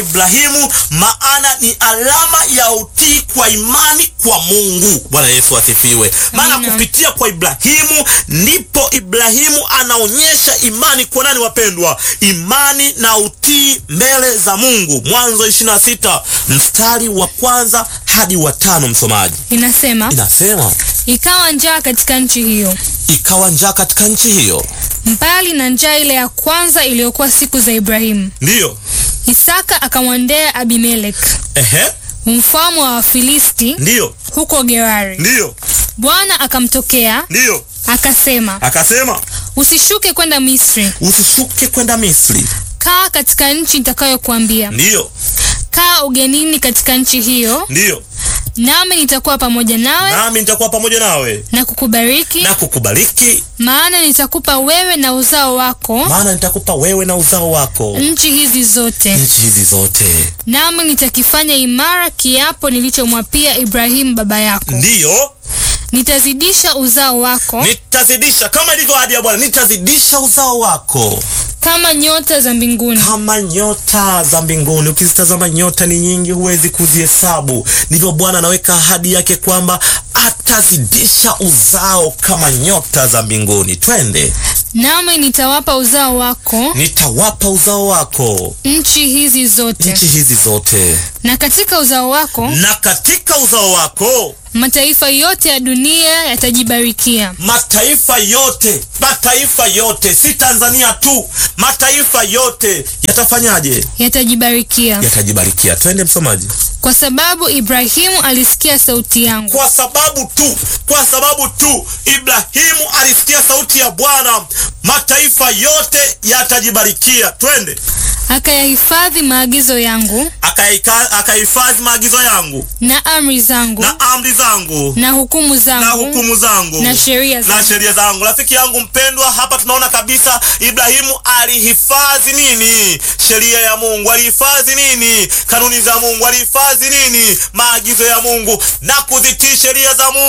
Ibrahimu, maana ni alama ya utii kwa imani kwa Mungu. Bwana Yesu asifiwe. Maana Amina. kupitia kwa Ibrahimu ndipo Ibrahimu anaonyesha imani kwa nani, wapendwa? Imani na utii mbele za Mungu. Mwanzo 26 mstari wa kwanza hadi wa tano, msomaji. Inasema, Inasema ikawa njaa katika nchi hiyo, ikawa njaa katika nchi hiyo, mbali na njaa ile ya kwanza iliyokuwa siku za Ibrahimu. ndiyo Isaka akamwendea Abimelek ehe, mfalme wa Wafilisti ndiyo huko Gerari. ndiyo Bwana akamtokea ndiyo, akasema, akasema usishuke kwenda Misri, usishuke kwenda Misri, kaa katika nchi nitakayokuambia. ndiyo Kaa ugenini katika nchi hiyo, ndiyo, nami nitakuwa pamoja nawe nami nitakuwa pamoja nawe na kukubariki, na kukubariki, maana nitakupa wewe na uzao wako maana nitakupa wewe na uzao wako nchi hizi zote, nchi hizi zote, nami nitakifanya imara kiapo nilichomwapia Ibrahimu baba yako. ndiyo Nitazidisha uzao wako nitazidisha, kama ilivyo ahadi ya Bwana, nitazidisha uzao wako kama nyota za mbinguni kama nyota za mbinguni. Ukizitazama nyota ni nyingi, huwezi kuzihesabu. Ndivyo Bwana anaweka ahadi yake kwamba atazidisha uzao kama nyota za mbinguni. Twende, nami nitawapa uzao wako nitawapa uzao wako nchi hizi zote, nchi hizi zote, na katika uzao wako na katika uzao wako mataifa yote ya dunia yatajibarikia. mataifa yote, mataifa yote, si Tanzania tu, mataifa yote yatafanyaje? Yatajibarikia Yatajibarikia. Twende msomaji. kwa sababu Ibrahimu alisikia sauti yangu, Kwa sababu tu, kwa sababu tu Ibrahimu alisikia sauti ya Bwana, mataifa yote yatajibarikia. Twende, akayahifadhi maagizo yangu akaika- akahifadhi maagizo yangu na amri zangu na amri zangu na hukumu na zangu hukumu zangu na sheria na zangu. sheria zangu. Rafiki yangu mpendwa, hapa tunaona kabisa Ibrahimu alihifadhi nini? Sheria ya Mungu. Alihifadhi nini? Kanuni za Mungu. Alihifadhi nini? Maagizo ya Mungu na kuzitii sheria za Mungu.